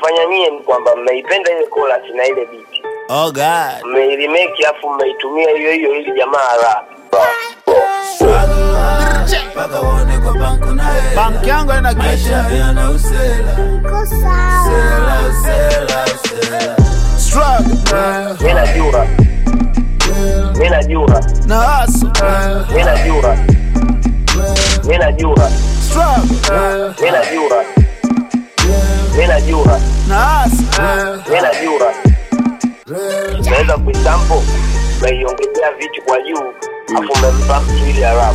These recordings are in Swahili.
mlichofanya nyie ni kwamba mmeipenda ile chorus na ile beat Oh God. mmeirimake afu mmeitumia hiyo hiyo ili jamaa rap mpaka uone kwa banku naye Bank yangu ina maisha kisha. yana usela usela usela usela Struggle. mi najua mi najua Na hustle. mi najua mi najua Struggle. mi najua mi najua Na hustle. mi najua naweza kuisampo meiongezea vitu kwa juu afu mmempa mtu ili arabu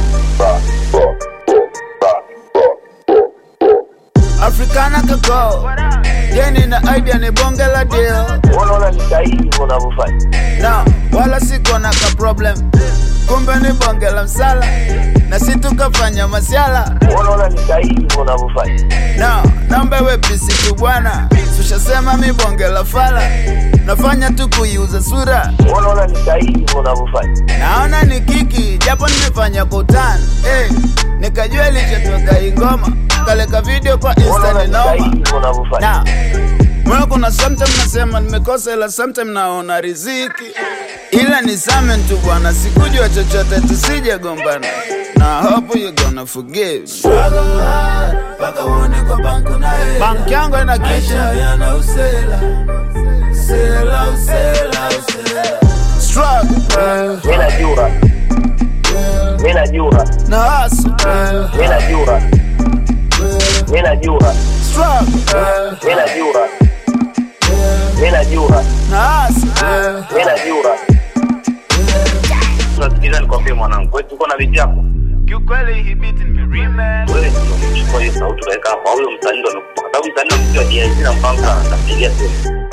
Africana kako. Yeni na idea ni bonge la deal. unaona ni sahihi hivyo unavyofanya No, wala siko na ka problem. Kumbe ni bonge la msala. Na si tukafanya masiala. unaona ni sahihi hivyo unavyofanya No, naomba wepesi tu bwana. Tushasema mi bonge la fala. Nafanya tu kuiuza sura. unaona ni sahihi hivyo unavyofanya Naona ni kiki, japo nimefanya kwa utani. Hey, nikajua ilichotoka hii ngoma. Kaleka video kwa Insta unaona ni ni sahihi noma. hivyo unavyofanya Na Mwana kuna sometime nasema nimekosa ila sometime naona riziki ila ni samen tu bwana sikujua chochote tusije gombana na hope you gonna forgive struggle hard mpaka uone kwa banku naye bank yangu ina maisha kisha yana usela usela usela usela struggle mi najua mi najua na hustle mi najua mi najua struggle mi najua mi najua na hustle mi najua Sikiliza nikwambie mwanangu, wewe tuko na vitu yako. kiukweli hii beat nimeremix Wewe ndio umechukua hiyo sauti ukaweka hapa. Huyo msanii ndo amekupa. Kwa sababu msanii ndo mtu wa DIC na mpango sana atapigia simu.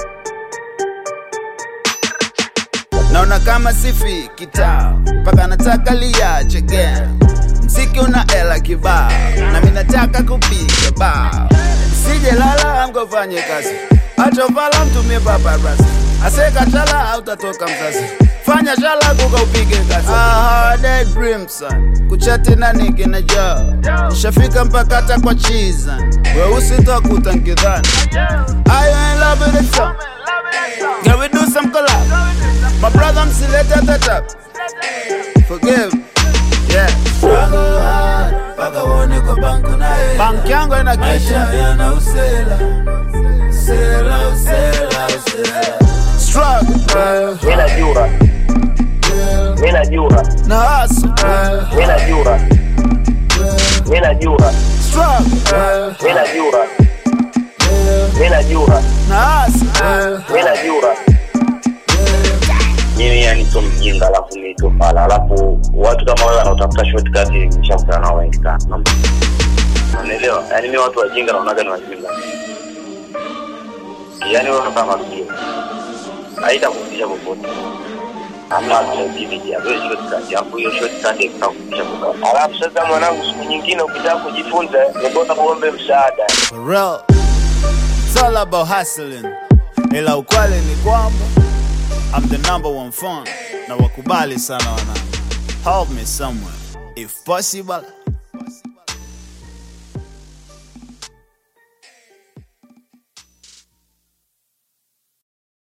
naona kama sifi kitaa mpaka nataka liache game mziki una ela kibao na mi nataka kupiga bao sije lala amgofanye kazi achovala mtumie paparasi asekachala autatoka mzazi fanya shala kuka upige kazi ah, dead dream son kuchati na niki na jo nishafika mpaka hata kwa chiza weusi tokuta nkidhani Are you in love with the song? Can we do some collab? My brother msilete tatap Forgive Yeah struggle hard mpaka uone kwa banku naye Bank yangu ina maisha kisha yana usela usela usela usela Struggle mi najua mi najua Na hustle mi najua mi najua Struggle mi najua mi najua Na hustle mi najua Mimi yani sio mjinga alafu mimi sio fala. Alafu watu kama wewe wanaotafuta shortcut nishakutana nao wengi sana. Unaelewa? Yaani mimi watu wajinga naonaga ni wajinga. Yaani wewe kama mjinga. Haitakufikisha popote. Ama creativity ya wewe shortcut yako hiyo shortcut itakufikisha popote. alafu sasa mwanangu siku nyingine ukitaka kujifunza ni bora uombe msaada For real It's all about hustling Ila ukweli ni kwamba I'm the number one fan Na wakubali sana wana Help me somewhere If possible